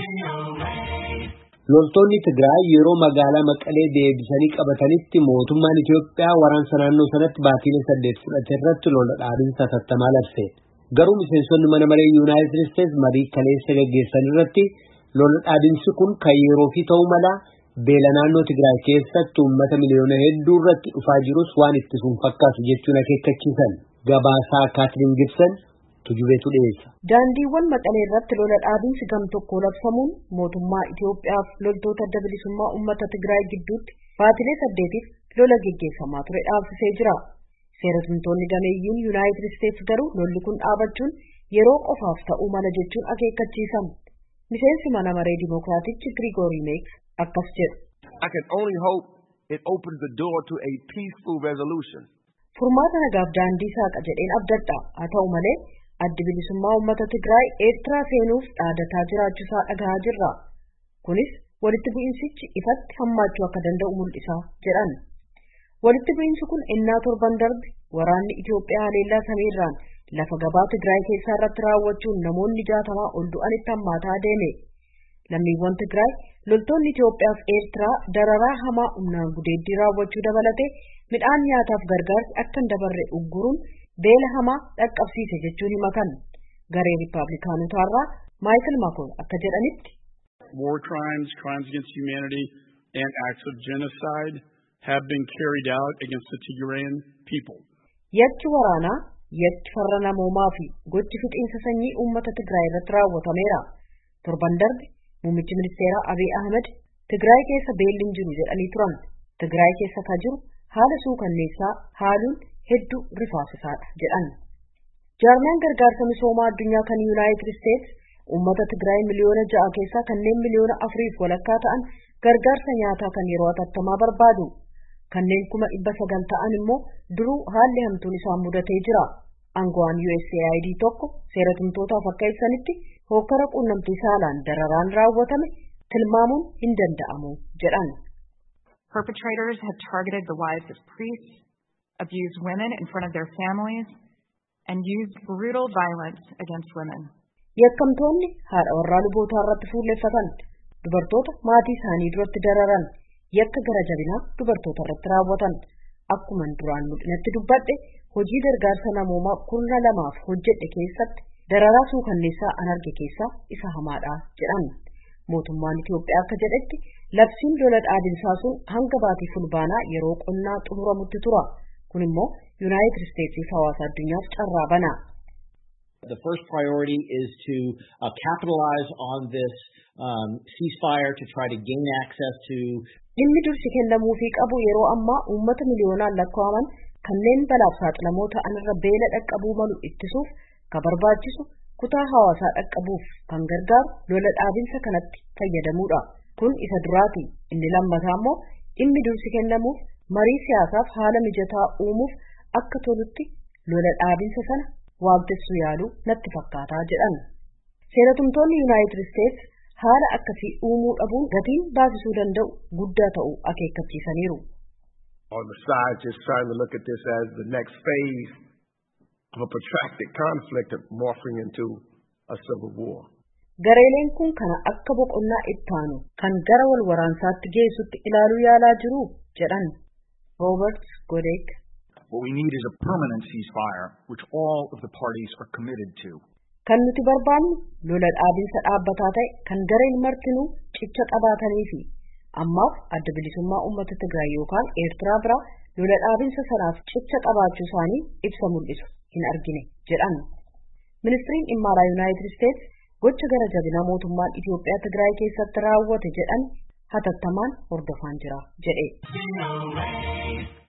Loltoonni Tigraay yeroo magaalaa Maqalee deebisanii qabatanitti mootummaan Itiyoophiyaa waraansa naannoo sanatti baatiilee saddeet fudhate irratti lola dhaabinsa hatattamaa labse. Garuu miseensonni mana maree Yuunaayitid Isteets marii kaleessa gaggeessan irratti lola dhaabinsi kun kan yeroo fi ta'uu mala beela naannoo Tigraay keessatti uummata miliyoona hedduu irratti dhufaa jirus waan ittisuun fakkaatu jechuun akeekkachiisan. Gabaasaa Kaatiriin Gibson tujubeetu dhiyeessa. Daandiiwwan Maqalee irratti lola dhaabinsi gam tokko labsamuun mootummaa Itoophiyaaf loltoota adda bilisummaa uummata Tigraay gidduutti baatilee saddeetiif lola geggeeffamaa ture dhaabsisee jira. Seeratumtoonni gameeyyiin Yuunaayitid Isteets garuu lolli kun dhaabachuun yeroo qofaaf ta'uu mala jechuun akeekkachiisan. Miseensi mana maree Dimookiraatichi Grigoorii Meeks akkas jedhu. I can only hope it opens the door to a peaceful resolution. Furmaata nagaaf daandii saaqa jedheen abdadha. Haa ta'u malee addi bilisummaa uummata Tigraay Eertiraa seenuuf dhaadataa jiraachuusaa dhagahaa jirra. Kunis walitti bu'iinsichi ifatti hammaachuu akka danda'u mul'isa jedhan. Walitti bu'iinsi kun innaa torban darbe waraanni Itoophiyaa haleellaa samiirraan lafa gabaa Tigraay keessaa irratti raawwachuun namoonni jaatamaa ol du'anitti hammaataa deeme. Lammiiwwan Tigraay loltoonni Itoophiyaaf Eertiraa dararaa hamaa humnaan gudeeddii raawwachuu dabalatee midhaan nyaataaf gargaarsi akka hin dabarre ugguruun beela hamaa dhaqqabsiise jechuun himatan. Garee Riippaabilikaanotaarraa Maayikil Makoon akka jedhanitti. War crimes, crimes against humanity, and acts of genocide have been carried out against the Tigrayan people. Yakki waraanaa, yakki farra namoomaa fi gochi fixiinsa sanyii uummata Tigraay irratti raawwatameera. Torban darbe muummichi ministeeraa Abiy Ahmed Tigraay keessa beelli hin jiru jedhanii turan. Tigraay keessa ka jiru haala suukanneessaa haaluun hedduu rifaasisaadha jedhan. Jaarmiyaan gargaarsa misoomaa addunyaa kan Yuunaayitid Isteets uummata Tigraay miliyoona ja'a keessaa kanneen miliyoona afuriif walakkaa ta'an gargaarsa nyaataa kan yeroo hatattamaa barbaadu. Kanneen kuma dhibba sagal ta'an immoo duruu haalli hamtuun isaan mudatee jira. Aangawaan USAID tokko seeratumtootaaf akka ibsanitti hokkara quunnamtii saalaan dararaan raawwatame tilmaamuun hin danda'amu jedhan. Perpetrators have targeted the wives of priests, abused women in front of their families, and used brutal violence against women. Yakkamtoonni haadha warraa lubootaa irratti fuulleffatan dubartoota maatii isaanii duratti dararan yakka gara jabinaa dubartoota irratti raawwatan akkuma duraan mul'inatti dubbadhe hojii gargaarsa namoomaa kurna lamaaf hojjedhe keessatti dararaa suukanneessaa an arge keessaa isa hamaadha jedhan. Mootummaan Itoophiyaa akka jedhetti labsiin lola dhaabinsaa sun hanga baatii fulbaanaa yeroo qonnaa xumuramutti tura. Kun immoo Yuunaayitid Isteetsiif hawaasa addunyaaf carraa bana. The first priority is to uh, capitalize on this um, ceasefire to try to gain access to. Dhimmi dursi kennamuufii qabu yeroo ammaa uummata miliyoonaan lakkaa'aman kanneen balaaf saaxilamoo ta'an irra beela dhaqqabuu malu ittisuuf ka barbaachisu kutaa hawaasaa dhaqqabuuf kan gargaaru lola dhaabinsa kanatti fayyadamuudha. Kun isa duraati. Inni lammataa immoo dhimmi dursi kennamuuf marii siyaasaaf haala mijataa uumuuf akka tolutti lola dhaabinsa sana waamtessuu yaaluu natti fakkaataa jedhan. Seeratumtoonni Yuunaayitid Isteets haala akkasii uumuu dhabuun gatiin baasisuu danda'u guddaa ta'uu akeekkachiisaniiru. On the side, just trying to look at this as the next phase of a protracted conflict morphing into a civil war. Gareeleen kun kana akka boqonnaa ittaanu kan gara wal waraansaatti geessutti ilaaluu yaalaa jiru jedhan Robert Godek. What we need is a permanent ceasefire, which all of the parties are committed to. Kan nuti barbaannu lola dhaabinsa dhaabbataa ta'e kan gareen martinuu cicha qabaatanii fi ammaaf adda bilisummaa uummata Tigraay yookaan Eertiraa biraa lola dhaabinsa sanaaf cicha qabaachuu isaanii ibsa mul'isu hin argine jedhan. Ministiriin dhimma alaa Yuunaayitid Isteets gocha gara jabinaa mootummaan Itoophiyaa Tigraay keessatti raawwate jedhan hatattamaan hordofaan jira jedhe.